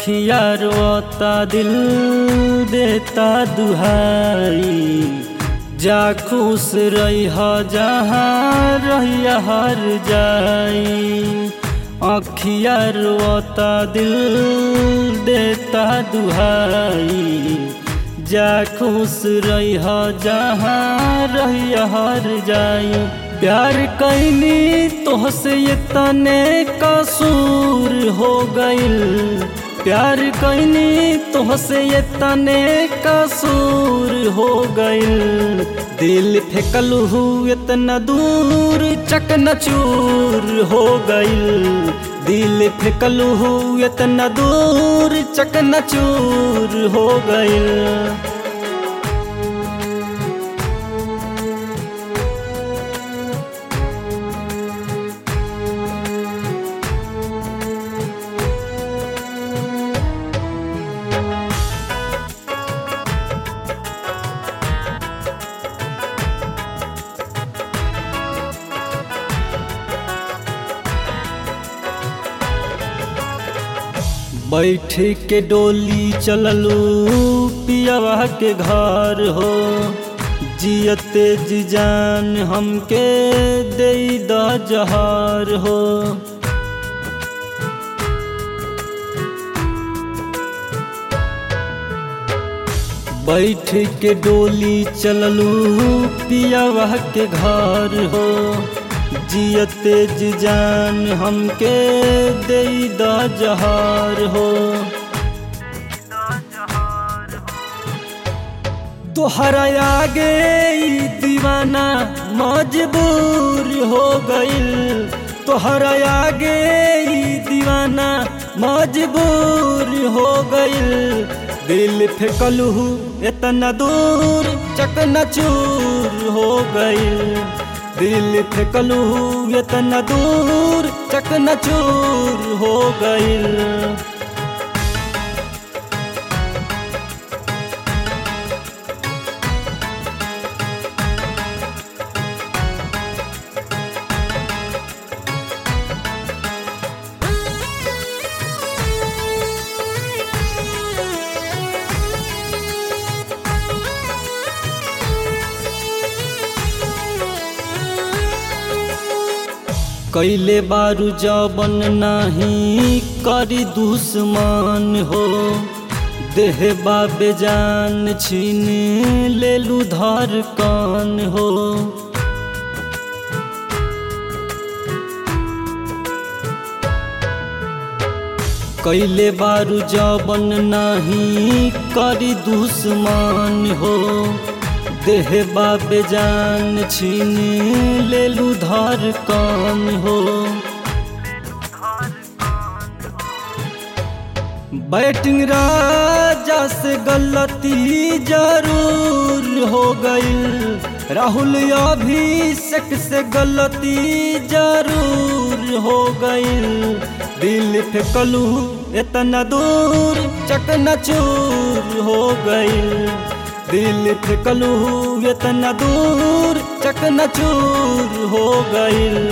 अखिया रोता दिल देता दुहाई जा खुश रही जहाँ रहिया हर जाई अखिया रोता दिल देता दुहाई जा खुश रही जहाँ रहिया हर जाई प्यार कैनी तोहसे ये तने कसूर हो गइल प्यार कैनी तोहसे ये तने कसूर हो गइल दिल फेंकलू इतना दूर चकनचूर हो गइल दिल फेंकलू इतना दूर चकनचूर हो गइल बैठ के डोली चललू पियावा के घर हो जियते जी जान हमके दे द जहार हो बैठ के डोली चललू पियावा के घर हो जियते जी जान हमके दे द जहार हो तोहरा आगे ई दीवाना मजबूर हो गइल तोहरा आगे ई दीवाना मजबूर हो गइल दिल फेंकलू इतना दूर चकनाचूर हो गइल दिल फेंकलू इतना दूर चकनाचूर हो गइल कैले बारू जबन नाही करी दुश्मन हो देह बाबे जान छीन लेलू धर कान हो कैले बारू जबन नाही करी दुश्मन हो देह बाबे जान छीन लेलू धर कान हो बैटिंग राजा से गलती जरूर हो गई राहुल अभिषेक से गलती जरूर हो गई दिल फेंकलू इतना दूर चकनाचूर हो गई दिल फेंकलू इतना दूर चकनाचूर हो गइल